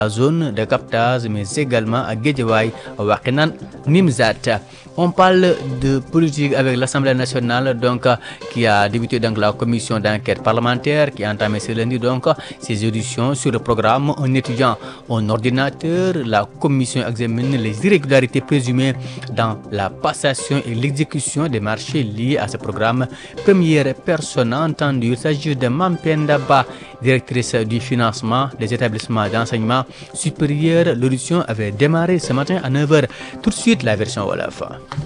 la zone de captage, mais également à Guédiawaye, Wakinan, Nimzat. On parle de politique avec l'Assemblée nationale, donc, qui a débuté donc, la commission d'enquête parlementaire, qui a entamé ce lundi donc, ses auditions sur le programme Un étudiant, un ordinateur. La commission examine les irrégularités présumées dans la passation et l'exécution des marchés liés à ce programme. Première personne entendue, il s'agit de Mampenda Ba, directrice du financement des établissements d'enseignement supérieur. L'audition avait démarré ce matin à 9h. Tout de suite, la version Wolof.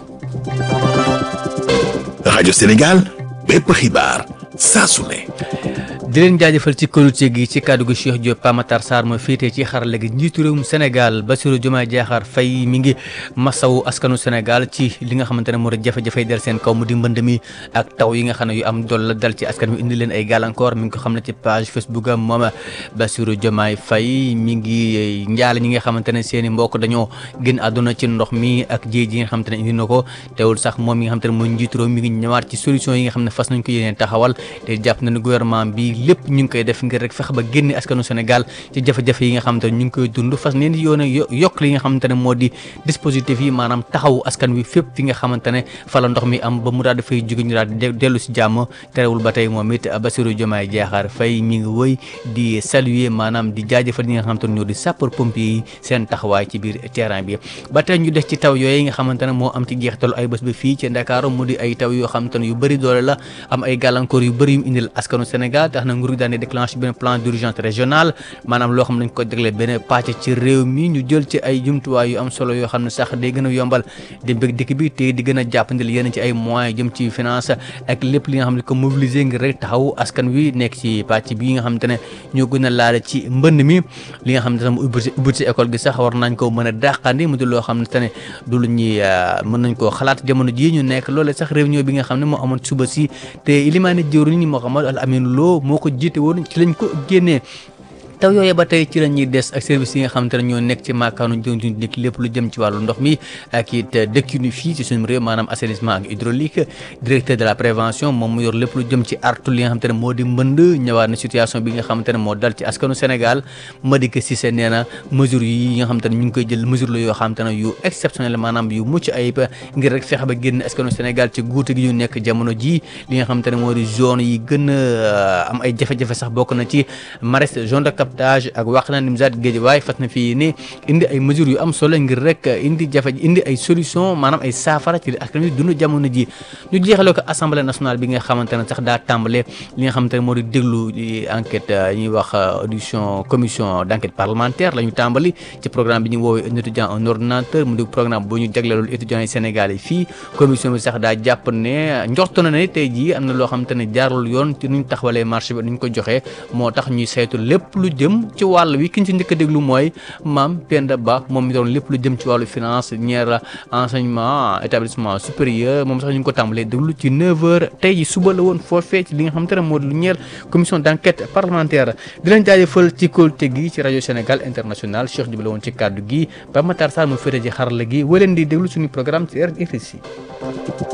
rajo Sénégal bépp xibaar saa su ne. di leen jaajëfal ci kóolute gi ci kàddu gi Cheikh Diop Pamatar Sarr ma féetee ci xarala gi njiitu réewum Sénégal Bassirou Diomaye Diakhar Faye mi ngi masawu askanu Sénégal ci li nga xamante ne moo di jafe-jafe del seen kaw mu di mbënd mi ak taw yi nga xam ne yu am dool la dal ci askan wi indi leen ay gàllankoor mi ngi ko xam ne ci page Facebook am moom Bassirou Diomaye Faye mi ngi njaale ñi nga xamante ne seen i mbokk dañoo génn àdduna ci ndox mi ak jéej yi nga xamante ne indi na ko teewul sax moom mi nga xamante ne mooy njiitu réew mi ngi ñëwaat ci solution yi nga xam ne fas nañ ko yéeneen taxawal te jàpp na ne gouvernement bi lépp ñu ngi koy def ngir rek fexe ba génne askanu Sénégal ci jafe-jafe yi nga xamante ne ñu ngi koy dund fas neen yoon a yokk li nga xamante ne moo di dispositif yi maanaam taxawu askan wi fépp fi nga xamante ne fa la ndox mi am ba mu daal dafay jóge ñu daal di dellu si jàmm terewul ba tey moom it Bassirou Diomaye Diakhar Faye mi ngi wëy di saluer maanaam di jaajëfal ñi nga xamante ne ñoo di sapeur pompier yi seen taxawaay ci biir terrain bi ba tey ñu des ci taw yooyu nga xamante ne moo am ci jeexitalu ay bés ba fii ci Ndakaaru mu di ay taw yoo xamante ne yu bëri doole la am ay gàllankoor yu bëri yu indil askanu Sénégal tax na nguur gi daan déclenché benn plan d'urgence régional maanaam loo xam ne dañ ko jagle benn pàcc ci réew mi ñu jël ci ay jumtuwaay yu am solo yoo xam ne sax day gën a yombal dem bëgg dikk bi te di gën a jàppandil yenn ci ay moyens jëm ci finance ak lépp li nga xam ne ko mobiliser ngir rek taxaw askan wi nekk ci pàcc bi nga xamante ne ñoo gën a laale ci mbënd mi li nga xam ne tam ubbi ubbi ci école gi sax war nañ ko mën a dàqandi mu di loo xam ne te ne du lu ñuy mën nañ koo xalaat jamono jii ñu nekk loole sax réunion bi nga xam ne moo amoon suba si te ilimaane jëwriñ ñi moo xamal al amin loo moo ko jiite woon ci lañ ko génnee taw yooyu ba tey ci la ñuy des ak service yi nga xamante ne ñoo nekk ci maakaanu jënduñ nekk lépp lu jëm ci wàllu ndox mi ak it dëkkinu fii ci suñu réew maanaam assainissement ak hydraulique directeur de la prévention moom mu yor lépp lu jëm ci artu li nga xamante ne moo di mbënd ñëwaat na situation bi nga xamante ne moo dal ci askanu Sénégal Madické Cissé nee na mesure yi nga xamante ne ñu ngi koy jël mesure la yoo xamante ne yu exceptionnel maanaam yu mucc ayib ngir rek fexe ba génn askanu Sénégal ci guute gi ñu nekk jamono ji li nga xamante ne moo di zone yi gën a am ay jafe-jafe sax bokk na ci mares zone de captage ak wax na Nimzaat Guédiawaye fas na fii ni indi ay mesures yu am solo ngir rek indi jafe indi ay solution maanaam ay saafara ci askan wi dund jamono ji ñu jeexale ko assemblée nationale bi nga xamante ne sax daa tàmbale li nga xamante ne moo di déglu enquête ñuy wax audition commission d' enquête parlementaire la ñu tàmbali ci programme bi ñu woowee un étudiant un ordinateur mu di programme bu ñu jagleelul étudiants yi Sénégal yi fii commission bi sax daa jàpp ne njorto na ne tey jii am na loo xamante ne jaarul yoon ci nuñ taxawalee marché bi nuñ ko joxee moo tax ñuy saytu lépp lu jëm ci wàll wi ki ñu ci njëkk a déglu mooy maam Penda Ba moom mi doon lépp lu jëm ci wàllu finance ñeer enseignement établissement supérieur moom sax ñu ngi ko tàmbalee déglu ci 9h tey ji suba la woon foofee ci li nga xamante ne moo di lu ñeel commission d' enquête parlementaire di leen jaajëfal ci kóolute gi ci rajo Sénégal international Cheikh Diop la woon ci kàddu gi ba Matar Sarr mu féete ci xarala gi waleen di déglu suñu programme ci RFI